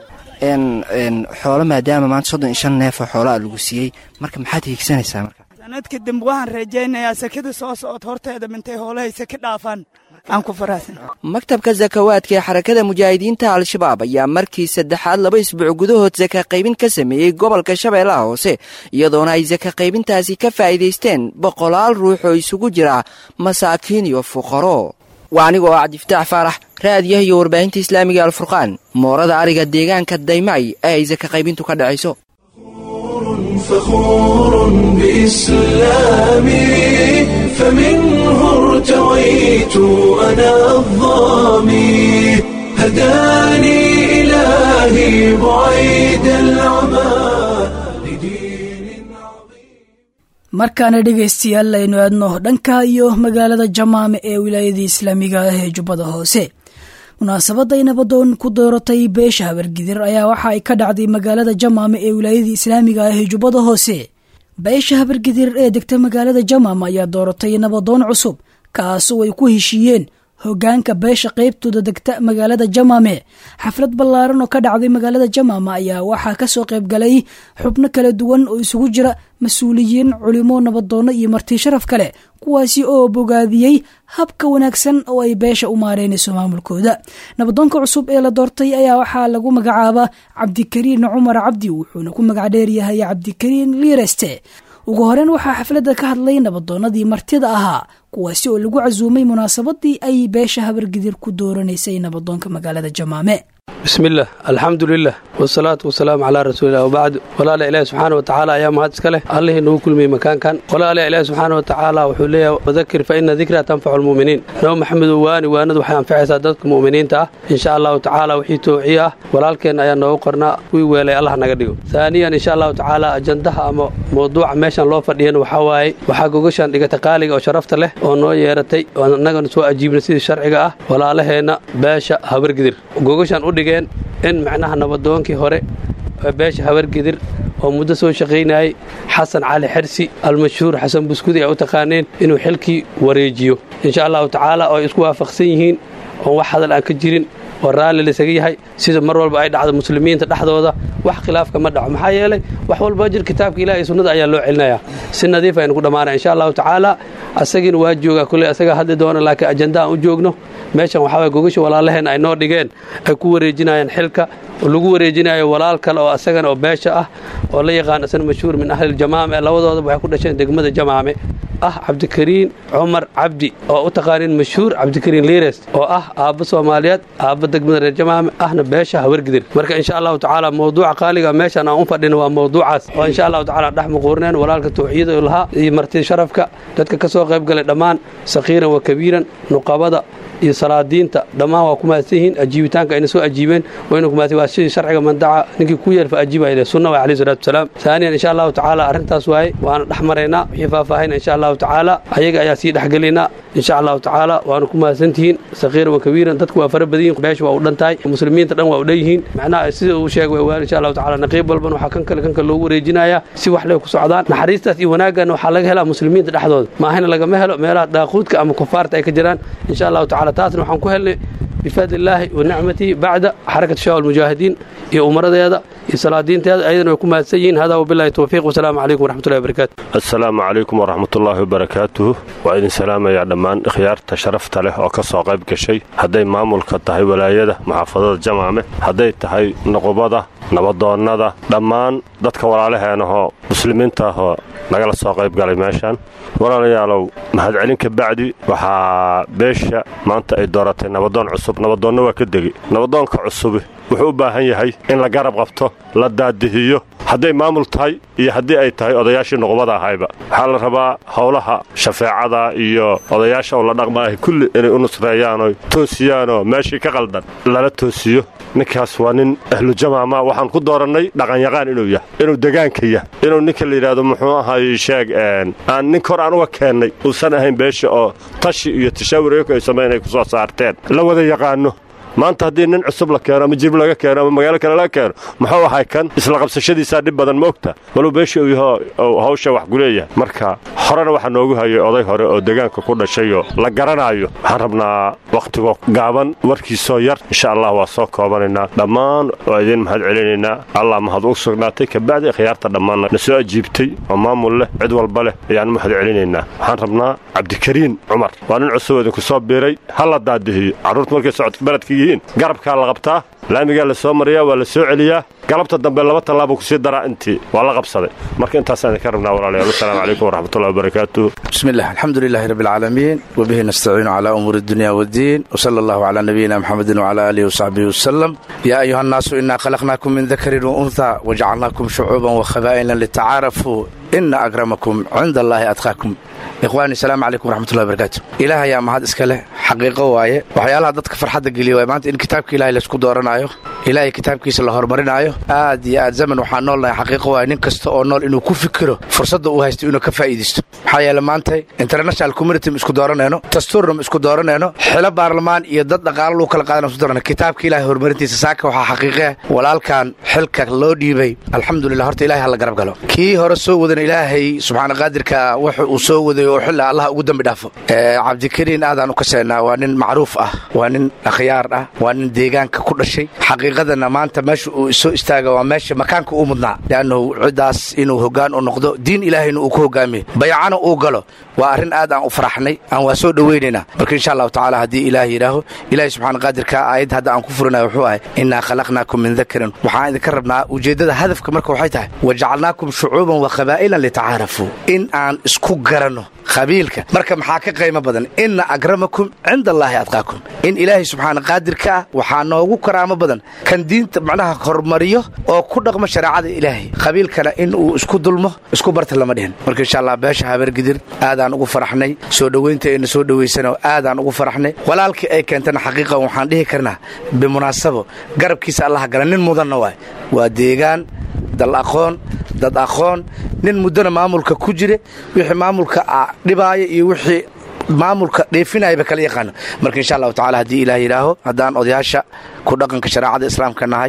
xoolo maadaama maanta soddon iyo shan neefoo xoolaa lagu siiyey marka maxaad hiigsanaysaa marka sanadka dambe waxaan rajaynayaa sakada soo socod horteeda mintay hoolahay saki dhaafaan aan ku faraxsan maktabka sakawaadka ee xarakada mujaahidiinta al-shabaab ayaa markii saddexaad laba isbuuc gudahood saka qaybin ka sameeyey gobolka shabeellaha hoose iyadoona ay saka qaybintaasi ka faa'iidaysteen boqolaal ruux oo isugu jira masaakiin iyo fuqaro waa aniga oo cabdifataax faarax raadiyaha iyo warbaahinta islaamiga alfurqaan moorada ariga deegaanka daymacay ee ay saka qaybintu ka dhacayso فخور بإسلامي فمنه ارتويت أنا الظامي هداني إلهي بعيد العمى markaana dhegaystayaal aynu aadno dhanka iyo magaalada jamaame ee wilaayadii islaamiga ah ee jubbada hoose munaasabadday nabadoon ku dooratay beesha habargidir ayaa waxa ay ka dhacday magaalada jamaame ee wilaayadii islaamiga ah ee jubbada hoose beesha habargidir ee degta magaalada jamaame ayaa dooratay nabadoon cusub kaasoo ay ku heshiiyeen hogaanka beesha qaybtooda degta magaalada jamaame xaflad ballaaran oo ka dhacday magaalada jamaame ayaa waxaa kasoo qayb galay xubno kala duwan oo isugu jira mas-uuliyiin culimo nabadoonno iyo marti sharaf kale kuwaasi oo bogaadiyey habka wanaagsan oo ay beesha u maareynayso maamulkooda nabadoonka cusub ee la doortay ayaa waxaa lagu magacaabaa cabdikariin cumar cabdi wuxuuna ku magac dheeryahay cabdikariin liireste ugu horeyn waxaa xafladda ka hadlay nabadoonnadii martida ahaa kuwaasi oo lagu casuumay munaasabadii ay beesha habargidir ku dooranaysay nabadoonka magaalada jamaame bismillaah alxamdulilah wasalaatu wasalaamu calaa rasuulilah wabacd walaala ilaahi subxaana watacaala ayaa mahad iska leh allihii nagu kulmiyey makaankan walaala ilaahi subxaana watacaala wuxuu leeyahay wadakir fa ina dikraa tanfacu lmu'miniin nabo maxamedow waani waanadu waxay anfacaysaa dadka mu'miniinta ah insha allahu tacaala wixii toociye ah walaalkeen ayaa noogu qornaa kuwii weelay allah naga dhigo haaniyan insha allahu tacaala ajandaha ama mawduuca meeshan loo fadhiyan waxaa waaye waxaa gogashaan dhigata qaaliga oo sharafta leh oo noo yeeratay oo annagana soo ajiibna sidii sharciga ah walaalaheenna beesha habargidir gogashaan u dhigeen in macnaha nabadoonkii hore beesha habargidir oo muddo soo shaqaynayay xasan cali xersi almashhuur xasan buskudi ay u taqaaneen inuu xilkii wareejiyo insha allahu tacaala oo ay isku waafaqsan yihiin oon wax hadal aan ka jirin oo raalli laysaga yahay sida mar walba ay dhacdo muslimiinta dhexdooda wax khilaafka ma dhaco maxaa yeelay wax walba jir kitaabka ilaah iyo sunnada ayaa loo celinayaa si nadiif aynu ku dhammaanaya insha allahu tacaala asagiina waa joogaa kulley asagaa hadli doona laakiin ajanda aan u joogno meeshan waxaa waye gogasha walaalaheen ay noo dhigeen ay ku wareejinayaan xilka oo lagu wareejinayo walaal kale oo asagana oo beesha ah oo la yaqaan asana mashhuur min ahliljamaame labadoodaba waxay ku dhasheen degmada jamaame ah cabdikariin cumar cabdi oo u taqaaniin mashhuur cabdikariin liires oo ah aabba soomaaliyeed aabba degmada reer jamaame ahna beesha hawargidir marka insha allahu tacaala mawduuca qaaliga meeshan aan u fadhina waa mawduucaas oo insha allahu tacala dhex muquurneen walaalka tawxiida lahaa iyo marti sharafka dadka ka soo qayb galay dhammaan sakhiiran wa kabiiran nuqabada iyo salaadiinta dhammaan waa ku mahadsan yihiin ajiibitaanka ayna soo ajiibeen wayna ku mahadsan waa sidii sharciga mandaca ninkii ku yeerfa ajiibaya sunna waa alayhi salaatu wasalaam saaniyan insha allahu tacaala arrintaas waaye waana dhex maraynaa wixii faahfaahina insha allahu tacaala ayaga ayaa sii dhexgelaynaa insha allahu tacaala waana ku mahadsantihiin sakhiiran wa kabiiran dadku waa fara badan yihin beesha waa u dhan tahay muslimiinta dhan waa u dhan yihiin macnaha sida uu sheegay waa insha allahu tacaala naqiib walban waxaa kan kale kan kale loogu wareejinayaa si wax leh ku socdaan naxariistaas iyo wanaaggan waxaa laga helaa muslimiinta dhexdooda maahina lagama helo meelaha daaquudka ama kufaarta ay ka jiraan insha allahu tacaala taasna waxaan ku helnay bifadli illaahi wa nicmatihi bacda xarakat shawa almujaahidiin iyo umaradeeda iyo salaadiinteeda ayadana way ku mahadsan yihiin hada wabillahi towfiiq wasalaamu calaykum waraxmatullahi wabarakaatu assalaamu calaykum waraxmatullaahi wabarakaatuhu waa idin salaamayaa dhammaan ikhyaarta sharafta leh oo ka soo qayb gashay hadday maamulka tahay walaayada muxaafadada jamaame hadday tahay nuqubada nabadoonnada dhammaan dadka walaalaheenahoo muslimiinta ahoo nagala soo qayb galay meeshaan walaalayaalow mahadcelin ka bacdi waxaa beesha maanta ay dooratay nabadoon cusub nabadoonna waa ka degi nabadoonka cusubi wuxuu u baahan yahay in la garab qabto la daadihiyo hadday maamul tahay iyo haddii ay tahay odayaashii nuqubada ahayba waxaa la rabaa howlaha shafeecada iyo odayaasha oo la dhaqmaahay kulli inay u nusreeyaanoo toosiyaanoo meeshii ka qaldan lala toosiyo ninkaas waa nin ahlujamaama waxaan ku doorannay dhaqanyaqaan inuu yahay inuu degaanka yahay inuu ninka la yidhaahdo muxuu ahay sheeg aan nin kor aan uga keennay uusan ahayn beesha oo tashi iyo tashaawurayku ay samayn ay ku soo saarteen la wada yaqaanno maanta haddii nin cusub la keeno ama jib laga keeno ama magaalo kale laga keeno muxuu ahay kan isla qabsashadiisaa dhib badan ma ogta baluu beesha uu yaho hawsha wax kuleeyahay marka horena waxaa noogu hayay oday hore oo degaanka ku dhashayoo la garanaayo waxaan rabnaa wakhtigo gaaban warkiisoo yar insha allah waa soo koobanaynaa dhammaan waa idiin mahad celinaynaa allah mahad u sugnaatay kabacdi khiyaarta dhammaanna na soo ajiibtay oo maamul leh cid walba leh ayaan mahad celinaynaa waxaan rabnaa cabdikariin cumar waa nin cusub idinku soo biiray ha la daadihiyo carruurta markay socodka beledka yihiin garabkaa la qabtaa laamigaa la soo mariyaa waa la soo celiyaa galabta dambe laba tallaabuu kusii daraa intii waa la qabsaday marka intaasaan idinka rabnaa walaalayaal wasalaamu calaykum waraxmatullahi wabarakaatuh بسم الله الحمد لله رب العالمين وبه نستعين على أمور الدنيا والدين وصلى الله على نبينا محمد وعلى آله وصحبه وسلم يا أيها الناس إنا خلقناكم من ذكر وأنثى وجعلناكم شعوبا وخبائل لتعارفوا إن أكرمكم عند الله أتقاكم ikhwaani asalaamu calaykum waraxmatullahi barakaatu ilaah ayaa mahad iska leh xaqiiqo waaye waxyaalaha dadka farxadda geliya waay maanta in kitaabka ilahay laysku dooranaayo ilaahay kitaabkiisa la horumarinaayo aad iyo aad zaman waxaan noolnahay xaqiiqo waaye nin kasta oo nool inuu ku fikiro fursadda uu haysto inuu ka faa'iidaysto maxaa yeele maanta international community ma isku dooranayno dastuurna ma isku dooranayno xilo baarlamaan iyo dad dhaqaalo lagu kala qaadana isku doorana kitaabka ilahay horumarintiisa saaka waxaa xaqiiqe walaalkan xilka loo dhiibay alxamdulillah horta ilahay hala garab galo kii hore soo wadana ilaahay subxaana qaadirka wuxu uu soo waday oo xilla allah ugu dambi dhaafo cabdikariin aadaan u kaseynaa waa nin macruuf ah waa nin akhyaar ah waa nin deegaanka ku dhashay xaqiiqadana maanta meesha uu soo istaaga waa meesha makaanka uu mudnaa leannahu ciddaas inuu hoggaan u noqdo diin ilaahayna uu ku hogaamiyo bayacana uu galo waa arrin aad aan u faraxnay aan waa soo dhowaynaynaa marka insha allahu tacaala haddii ilaah yidhaaho ilaahay subxaana qaadirka aayad hadda aan ku furinayo wuxuu ahay innaa khalaqnaakum min dakarin waxaan idinka rabnaa ujeeddada hadafka marka waxay tahay wajacalnaakum shucuuban wa qabaa'ilan litacaarafuu in aan isku garanno qabiilka marka maxaa ka qaymo badan inna akramakum cinda allaahi adqaakum in ilaahay subxaana qaadirka ah waxaa noogu karaamo badan kan diinta macnaha hormariyo oo ku dhaqmo shareecada ilaahay qabiilkana in uu isku dulmo isku barta lama dhihin marka insha allah beesha habargidir aadaan ugu faraxnay soo dhowaynta ayna soo dhowaysanoo aadaan ugu faraxnay walaalkii ay keentana xaqiiqan waxaan dhihi karnaa bimunaasabo garabkiisa allaha gala nin mudanna waay waa deegaan dal aqoon dad aqoon nin muddona maamulka ku jire wixii maamulka dhibaaya iyo wixii maamulka dheefinayaba kala yaqaano marka insha allahu tacala haddii ilaah yidhaaho haddaan odayaasha ku dhaqanka shareecada islaamka nahay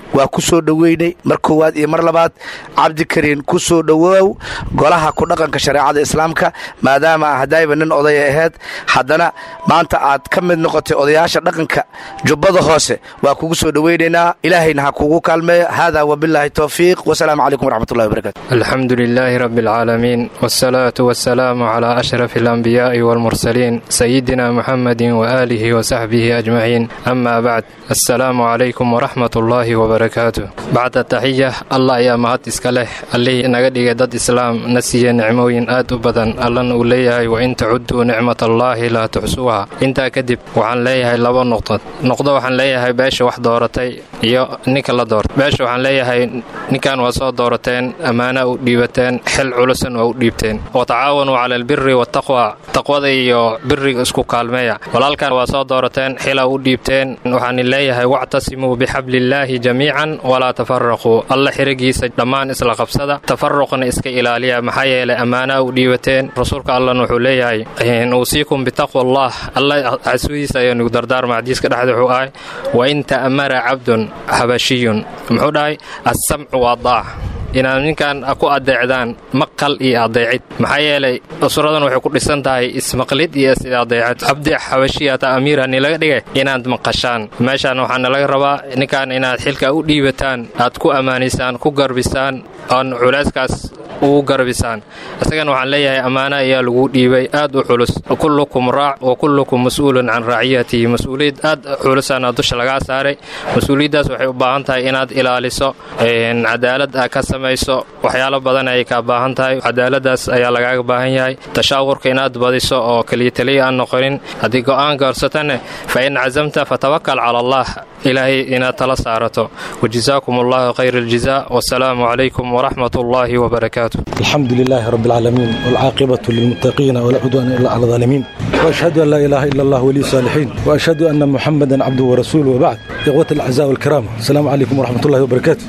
waa ku soo dhoweynay mar koowaad iyo mar labaad cabdikariin ku soo dhowow golaha ku dhaqanka shareecada islaamka maadaama hadayba nin odaya ahayd haddana maanta aad ka mid noqotay odayaasha dhaqanka jubbada hoose waa kugu soo dhoweynaynaa ilaahayna ha kugu kaalmeeyo haadaa wabilaahi towfiiq wasalaamu calaykum waraxmatullahi wabarakatu الحمد لله رب العالمين والصلاة والسلام على أشرف الأنبياء والمرسلين سيدنا محمد وآله وصحبه أجمعين أما بعد السلام عليكم ورحمة الله وبركاته بعد التحية الله يا مهد إسكاله اللي نقدي دد إسلام نسي نعموين آد بدن الله نوليه وإن تعدوا نعمة الله لا تحسوها انت كدب وعن ليه لبا نقطة نقطة وحن ليه باش واحد دورتي يا نيك الله دور باش وحن ليه نكان وصاد دورتين أمانة وديبتين حل علسا وديبتين وتعاونوا على البر والتقوى تقوى iyo biriga isku kaalmeeya walaalkan waa soo doorateen xila u dhiibteen waxaan leeyahay wactasimuu bixablillaahi jamiican walaa tafaraquu alla xirigiisa dhammaan isla qabsada tafaruqna iska ilaaliya maxaa yeelay ammaanaa u dhiibateen rasuulka allan wuxuu leeyahay uusiikum bitaqwa allah alla casudiisa ayaan igu dardaarma xadiiska dhexda wuxuu ahay wain ta'mara cabdun habashiyun muxuu dhahay assamcu waa daac inaad ninkan ku adeecdaan maqal iyo adeecid maxaa yeelay usuradan waxay ku dhisan tahay ismaqlid iyo is-adeecid cabdi xabashiyata amiirani laga dhigay inaad maqashaan meeshaan waxaana laga rabaa ninkan inaad xilka u dhiibataan aad ku ammaanaysaan ku garbisaan oon culayskaas ugu garbisaan isagana waxaan leeyahay ammaano ayaa lagu dhiibay aad u culus kullukum raac wa kullukum mas-uulun can raaciyatihi mas-uuliyad aad culusaana dusha lagaa saaray mas-uuliyaddaas waxay u baahan tahay inaad ilaaliso cadaalad a ka samayso waxyaalo badan ayay kaa baahan tahay cadaaladaas ayaa lagaaga baahan yahay tashaawurka inaad badiso oo keliya taliya aan noqonin haddii go'aan gaarsatane fa in cazamta fatawakal cala allah ilaahay inaad tala saarato wajazaakum allahu khayra aljazaa wasalaamu calaykum waraxmat ullaahi wabarakaatu الحمد لله رب العالمين والعاقبة للمتقين ولا عدوان إلا على الظالمين وأشهد أن لا إله إلا الله ولي الصالحين وأشهد أن محمدا عبده ورسوله وبعد إخوة الأعزاء والكرام السلام عليكم ورحمة الله وبركاته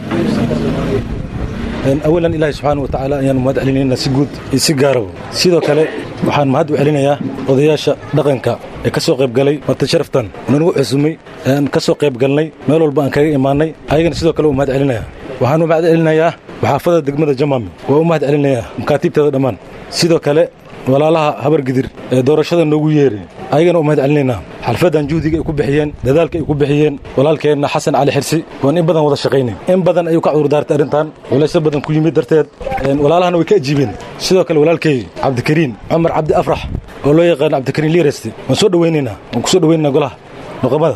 أولا إلهي سبحانه وتعالى أيان مهد علينا سجود يسجارو سيدو كله waxaan mahad u celinayaa odayaasha dhaqanka ee ka soo qayb galay marti sharaftan nagu cusumay aan ka soo qayb galnay meel walba aan kaga imaanay ayagana sidoo kale u mahad celinaya waxaan u mahad celinayaa waxaafada degmada jamami waa u mahad celinayaa makaatiibteeda dhammaan sidoo kale walaalaha habar gidir ee doorashada noogu yeeray ayagana u mahad celinaynaa xalfaddan juhdiga ay ku bixiyeen dadaalka ay ku bixiyeen walaalkeenna xasan cali xirsi waan in badan wada shaqaynay in badan ayuu ka cudurdaartay arrintan walaysyo badan ku yimid darteed walaalahana way ka ajiibeen sidoo kale walaalkay cabdikariin cumar cabdi afrax oo loo yaqaano cabdikariin liiresti waan soo dhowaynaynaa waan ku soo dhowaynaynaa golaha noqomada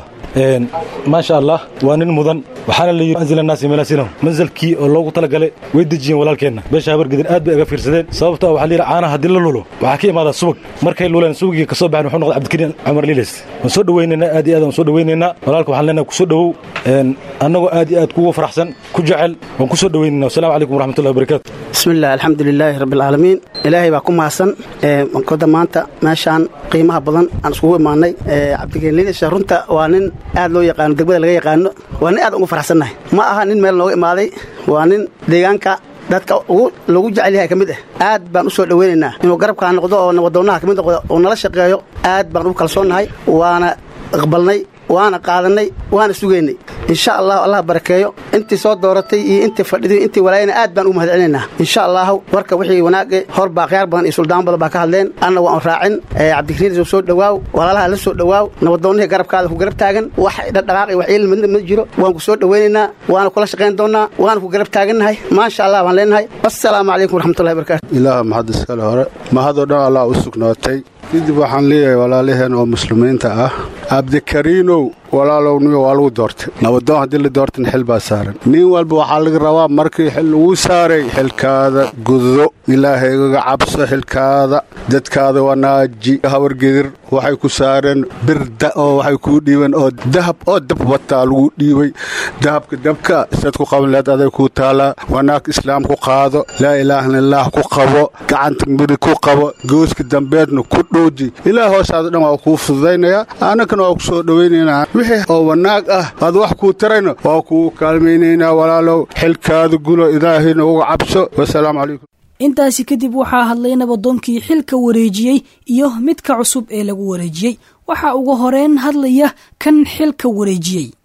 maasha allah waa nin mudan waxaana la yidhi anzil annaasi manaasilahum manzalkii oo loogu talagalay way dejiyeen walaalkeenna beesha habargidan aad bay aga fiirsadeen sababto ah waxaa la yidhi caanaha haddii la lulo waxaa ka imaadaa subag markay luleen subagii ka soo baxeen wuxuu noqday cabdikariin cumar liiles waan soo dhowaynaynaa aad iyo aad waan soo dhowaynaynaa walaalka waxaan leenahay ku soo dhowow annagoo aad iyo aad kugu faraxsan ku jecel waan ku soo dhowaynaynaa wasalaamu calaykum waraxmatullahi wabarakaatu bismillaah alxamdu lilaahi rabbialcaalamiin ilaahay baa ku mahadsan koda maanta meeshaan qiimaha badan aan iskugu imaanay cabdikariin liiles runta waa nin aad loo yaqaano degmada laga yaqaano waa nin aad ugu faraxsannahay ma aha nin meel nooga imaaday waa nin deegaanka dadka lagu jecel yahay ka mid ah aad baan u soo dhowaynaynaa inuu garabkaa noqdo oo nabadoonaha ka mid noqdo oo nala shaqeeyo aad baan ugu kalsoonnahay waana aqbalnay waana qaadanay waana sugaynay insha allahu allah barakeeyo intii soo dooratay iyo intii fadhiday intii walaayana aad baan ugu mahad celinaynaa insha allahu warka wixii wanaage hor baa khiyaar badan iyo suldaan badan baa ka hadleen anna waan raacin cabdikariin soo dhowaaw walaalaha la soo dhowaaw nabadoonnihii garabkaada ku garab taagan wax dhaqdhaqaaq iyo wax ciil midna ma jiro waan ku soo dhowaynaynaa waana kula shaqayn doonnaa waana ku garab taagannahay maasha allah baan leenahay wassalaamu calaykum waraxmatullahi barakatu ilaaha mahad iskale hore mahadoo dhan allah u sugnaatay kadib waxaan leeyahay walaalaheen oo muslimiinta ah cabdikariinow walaalowniyo waa lagu doortay nabadoon haddii la doortan xil baa saaran nin walba waxaa laga rabaa markii xil lagu saaray xilkaada gudo ilaahaygaga cabso xilkaada dadkaada wanaaji hawargedir waxay ku saareen birda oo waxay kuu dhiibeen oo dahab oo dab wataa lagu dhiibay dahabka dabka isaad ku qaban leed aday kuu taalaa wanaag islaam ku qaado laa ilaaha ilaah ku qabo gacanta midig ku qabo gooska dambeedna ku dhooji ilaah hoosaada dhan waa kuu fududaynayaa annagana waa ku soo dhowaynaynaa wixii oo wanaag ah aad wax kuu tarayna waa kuu kaalmaynaynaa walaalow xilkaada gulo ilaahayna uga cabso wasalaamu calaykum intaasi kadib waxaa hadlay nabadoonkii xilka wareejiyey iyo midka cusub ee lagu wareejiyey waxaa ugu horeyn hadlaya kan xilka wareejiyey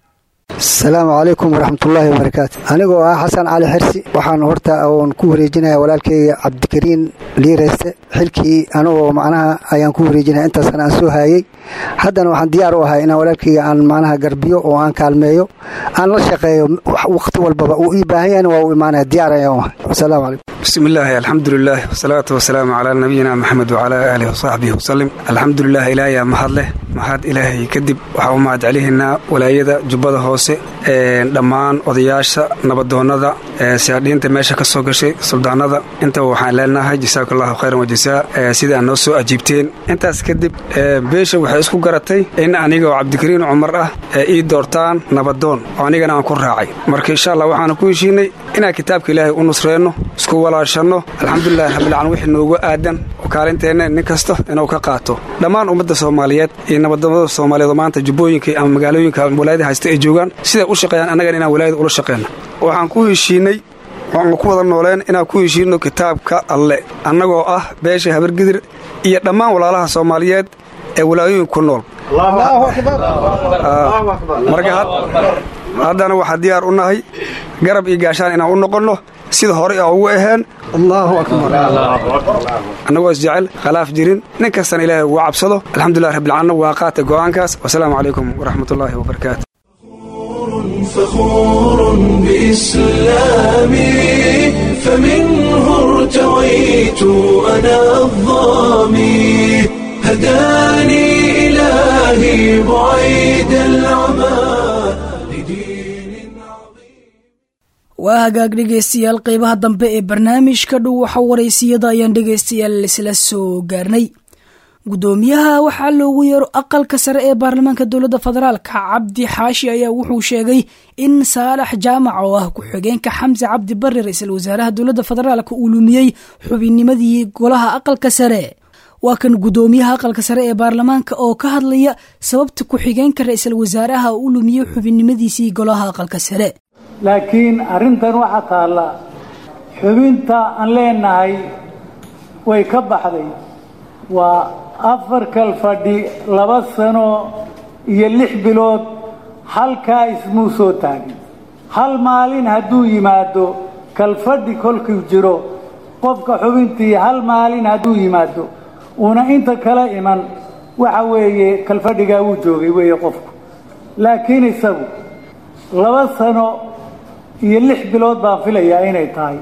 asalaamu calaykum waraxmatullaahi wabarakaatu anigoo ah xasan cali xirsi waxaan horta oon ku wareejinaya walaalkeyga cabdikariin liireyste xilkii anigoo macnaha ayaan ku wareejinaya intaasna aan soo haayey haddana waxaan diyaar u ahay inaan walaalkeyga aan macnaha garbiyo oo aan kaalmeeyo aan la shaqeeyo waqti walbaba uu ii baahan yahayna waa u imaanaya diyaar ayaan u ahay wasalaamu calaykum bismillaahi alxamdulilaah wasalaatu wasalaamu calaa nabiyina maxamed wacalaa aalihi wasaxbihi wasalim alxamdulilah ilaahayaa mahad leh mahad ilaahay kadib waxaa u mahad celihaynaa walaayada jubbada hoose dhammaan odayaasha nabadoonnada siyaadhiinta meesha ka soo gashay suldaanada intaba waxaan leenahay jasaaku allahu khayran wajasaa sidaa noo soo ajiibteen intaas kadib beesha waxay isku garatay in aniga oo cabdikariin cumar ah ii doortaan nabadoon oo anigana aan ku raacay marka insha allah waxaanu ku heshiinay inaan kitaabka ilaahay u nusreenno isku walaashanno alxamdulilahi rabbilcaalamiin wixii noogu aadan oo kaalinteenna nin kasta inuu ka qaato dhammaan ummadda soomaaliyeed iyo nabadnimada soomaaliyeed oo maanta jubbooyinka ama magaalooyinka walaayada haysta ay joogaan siday u shaqeeyaan annagan inaan walaayada ula shaqeyno waxaan ku heshiinay waanu ku wada nooleen inaan ku heshiino kitaabka alle annagoo ah beesha habargidir iyo dhammaan walaalaha soomaaliyeed ee walaayooyinka ku nool marka haddana waxaa diyaar u nahay garab iyo gaashaan inaan u noqonno sida horey a ugu aheen allaahu akbar annagoo isjecel khalaaf jirin nin kastana ilaahay ugu cabsado alxamdulilah rabbilcaalamiin waa qaata go'aankaas wasalaamu calaykum waraxmatullaahi wabarakaatu فخور بإسلامي فمنه ارتويت أنا الظامي هداني إلهي بعيد العمى waa hagaag dhegaystayaal qeybaha dambe ee barnaamijka dhow waxa waraysiyada ayaan dhegaystayaal isla soo gaarnay gudoomiyaha waxaa loogu yeero aqalka sare ee baarlamaanka dowladda federaalka cabdi xaashi ayaa wuxuu sheegay in saalax jaamac oo ah ku-xigeenka xamse cabdi barre ra-iisul wasaaraha dowladda federaalka uu lumiyey xubinnimadii golaha aqalka sare waa kan gudoomiyaha aqalka sare ee baarlamaanka oo ka hadlaya sababta ku-xigeenka ra-iisul wasaaraha uu lumiyey xubinnimadiisii golaha aqalka sare laakiin arrintan waxaa taalla xubinta aan leenahay way ka baxday waa afar kal fadhi laba sano iyo lix bilood halkaa ismuu soo taagin hal maalin hadduu yimaado kalfadhi kolkuu jiro qofka xubintii hal maalin hadduu yimaado uuna inta kala iman waxa weeye kalfadhigaa wuu joogay weeye qofku laakiin isagu laba sano iyo lix bilood baan filayaa inay tahay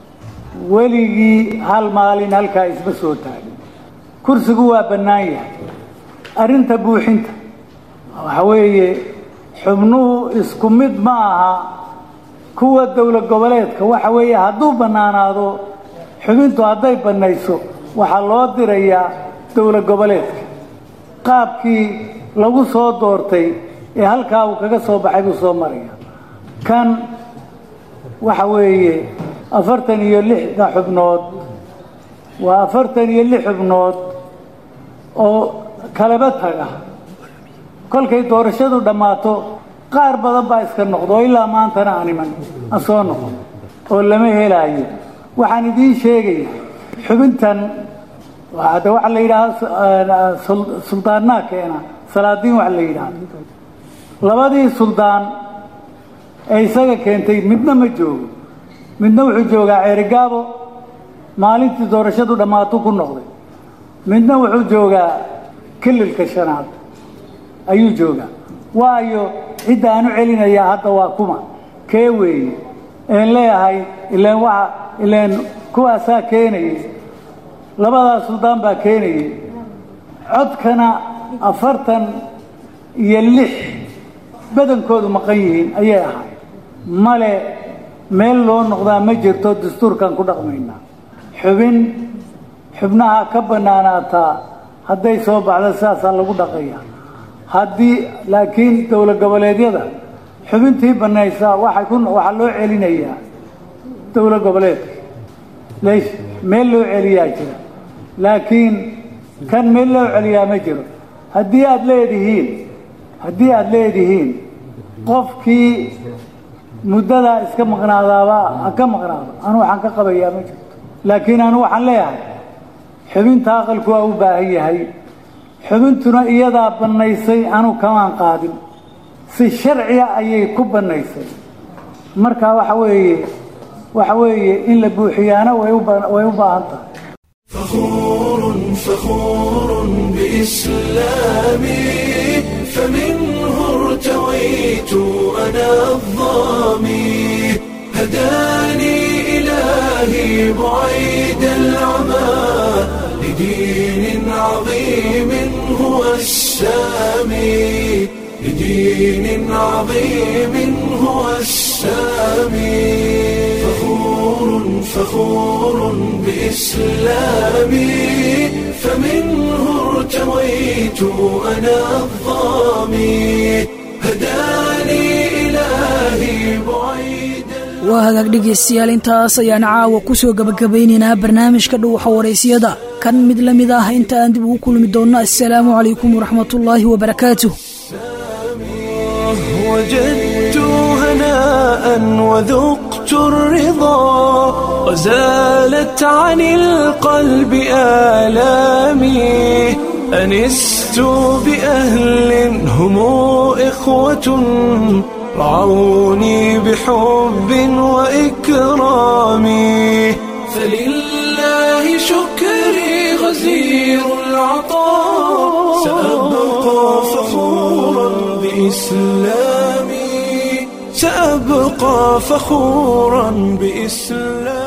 weligii hal maalin halkaa isma soo taagin kursigu waa bannaan yahay arrinta buuxinta waxa weeye xubnuhu isku mid ma aha kuwa dowlad goboleedka waxa weeye hadduu bannaanaado xubintu hadday bannayso waxaa loo dirayaa dowlad goboleedka qaabkii lagu soo doortay ee halkaa uu kaga soo baxay buu soo maraya kan waxa weeye afartan iyo lixda xubnood waa afartan iyo lix xubnood oo kalaba taga kolkay doorashadu dhammaato qaar badan baa iska noqdo oo ilaa maantana aan iman aan soo noqon oo lama helaayo waxaan idiin sheegaya xubintan de waxa la yidhaahda suldaannaa keena salaadiin waxa la yidhaahda labadii suldaan ee isaga keentay midna ma joogo midna wuxuu joogaa ceerigaabo maalintii doorashadu dhammaato ku noqday midna wuxuu joogaa kililka shanaad ayuu joogaa waayo cidda aan u celinayaa hadda waa kuma kee weeye een leeyahay ileen waa ileen kuwaasaa keenayay labadaa suldaan baa keenayay codkana afartan iyo lix badankoodu maqan yihiin ayay ahay male meel loo noqdaa ma jirto dastuurkan ku dhaqmaynaa xubin xubnaha ka bannaanaataa hadday soo baxda sidaasaa lagu dhaqaya haddii laakiin dowlad goboleedyada xubintii bannaysaa waxay ku waxaa loo celinayaa dowlad goboleedka leys meel loo celiyaa jira laakiin kan meel loo celiyaa ma jiro haddii aada leedihiin haddii aada leedihiin qofkii muddadaa iska maqnaadaaba ha ka maqnaado anu waxaan ka qabayaa ma jirto laakiin anu waxaan leeyahay xubinta aqalku waa u baahan yahay xubintuna iyadaa bannaysay anu kamaan qaadin si sharciya ayay ku bannaysay marka waxa weeye waxa weeye in la buuxiyaana way u baahan tahay فخور فخور بإسلامي فمنه ارتويت أنا الظامي هداني إلهي بعيد العمى لدين عظيم هو السامي لدين عظيم هو السامي فخور فخور بإسلامي فمنه ارتويت أنا الظامي هداني إلهي بعيد waa hagaag dhegaystayaal intaas ayaan caawa ku soo gabagabaynaynaa barnaamijka dhuuxa waraysyada kan mid la mid ah inta aan dib ugu kulmi doonno assalaamu calaykum waraxmatullaahi wabarakaatuh وجدت هناء وذقت الرضا وزالت عن القلب آلامي أنست بأهل هم إخوة رعوني بحب وإكرام فلله شكري غزير العطاء سأبقى فخورا بإسلامي سأبقى فخورا بإسلامي